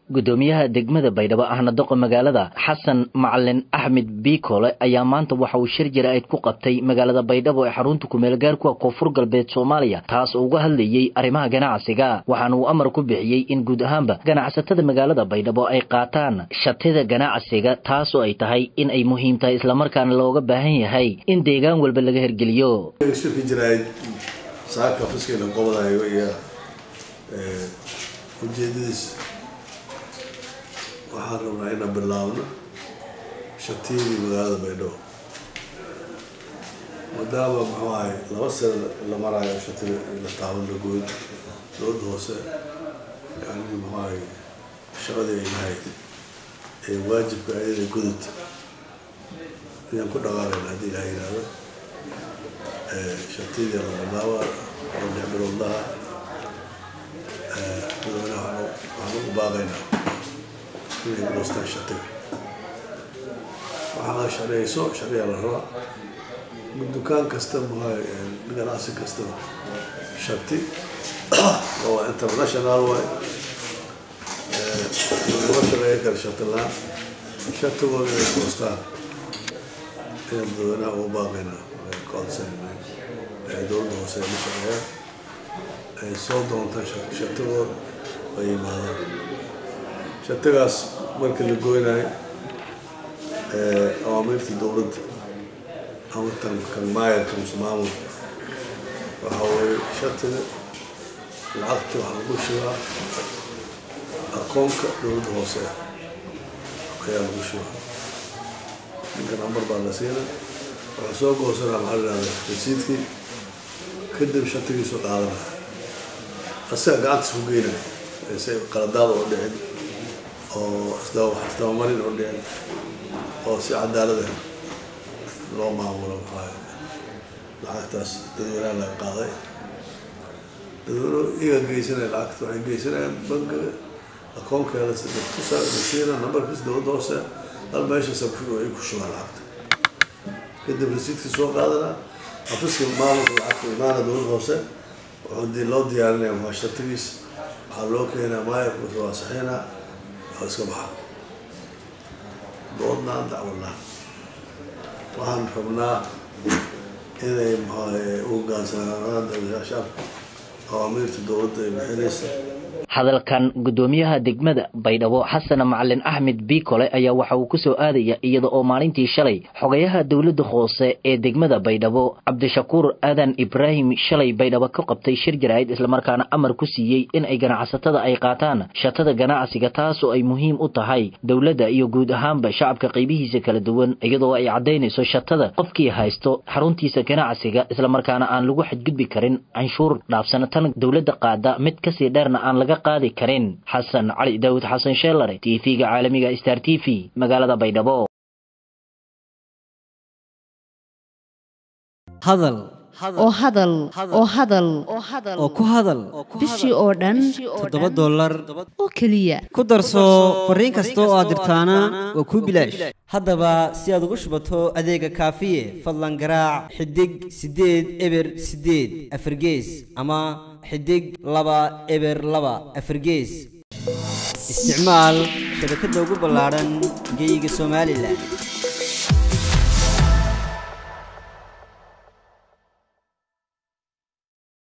gudoomiyaha degmada baydhabo ahna doqa magaalada xasan macalin axmed biikole ayaa maanta waxa uu shir jaraa'id ku qabtay magaalada baydhabo ee xarunta kumeelgaarkuwa koonfur galbeed soomaaliya taas oo uga hadlayey arrimaha ganacsiga waxaana uu amar ku bixiyey in guud ahaanba ganacsatada magaalada baydhabo ay qaataan shatida ganacsiga taas oo ay tahay in ay muhiim tahay islamarkaana looga baahan yahay in deegaan walba laga hergeliyo shirka jaraa'id saaka fiskayna qobadayo iyo ujeedadiis waxaan rabnaa inaan bilaabno shatiyadii magaalada baydhabo maadaama muxuu ahay laba sano la maraayo shatida in la taaban la gooyn dowladda hoose yani muxuu ahay shaqadii ay lahayd ee waajibka ayada gudud ayaan ku dhaqaaqayna haddii ilaha yihahdo shatiyadii la bilaaba oo lix biloodlaha madaxweynaha waxaan ugu baaqaynaa inay goostaan shatiga waxaa sharciyeyso sharciga la rabaa dukaan kasta muhay ganacsi kastaba shati oo international waay lama shaqeeya kara shati la-aan shatigooda inay goostaan ayaan madaxweynaha ugu baaqaynaa codsanaynaa dowladda hoose la shaqeeya ay soo doontaan shatigooda ay yimaadaan shatigaas markii la goynayo awaamiirta dowladda ama tan kan maayarka mise maamul waxaa weeye shatiga lacagta waxaa lagu shubaa akoonka dowladda hoose ayaa lagu shubaa ninka nambar baa la siina waxaa soo goosanaa maxaa la yihahda rasiidkii kadib shatigiisu qaadanaya asaga gacantiis ku geynaya si qaladaada oo dhicin oo isdabamarin oo dhicin oo si cadaalada loo maamulo maxaa lacagtaas dadweynaha laga qaaday dadweyne iyaga geysanaya lacagta waxay geysanayaan bankiga akoonkeeda tusa lasiina nambarkiisa dowladda hoose hal meeshaas ay ku shubaan lacagta kadib rasiidkii soo qaadanaa xafiska maamulka lacagta imaana dowladda hoose wuxuu loo diyaarinaya maxaa shatigiis waxaa loo keenaa maayarka waa saxiina waa iska baxa doodnaan dacwadnaan waxaan rabnaa inay maxaa u hogaansanaan shacabka awaamiirta dowladda ay bixinaysa hadalkan gudoomiyaha degmada baydhabo xasan macalin axmed biikole ayaa waxa uu ku soo aadaya iyada oo maalintii shalay xogayaha dowladda hoose ee degmada baydhabo cabdishakuur aadan ibraahim shalay baydhabo ka qabtay shir jaraa'id islamarkaana amar ku siiyey in ay ganacsatada ay qaataan shatada ganacsiga taas oo ay muhiim u tahay dowladda iyo guud ahaanba shacabka qaybihiisa kala duwan iyadoo ay caddaynayso shatada qofkii haysto xaruntiisa ganacsiga islamarkaana aan lagu xadgudbi karin canshuur dhaafsana tan dowladda qaada mid kasii dheerna aan laga qaadi karin xasan cali daawud xasan sheelare t v-ga caalamiga star t v magaalada baydhabo hadal oo hadal oo hadal oo ku hadal bishii oo dhan toddoba dollar oo keliya ku darso fariin kasta oo aad dirtaana waa kuu bilaash haddaba si aad ugu shubato adeega kaafiye fadlan garaac xidig siddeed eber siddeed afargees ama xidig laba eber laba afargees isticmaal shabakadda ugu ballaadhan geyga somalilan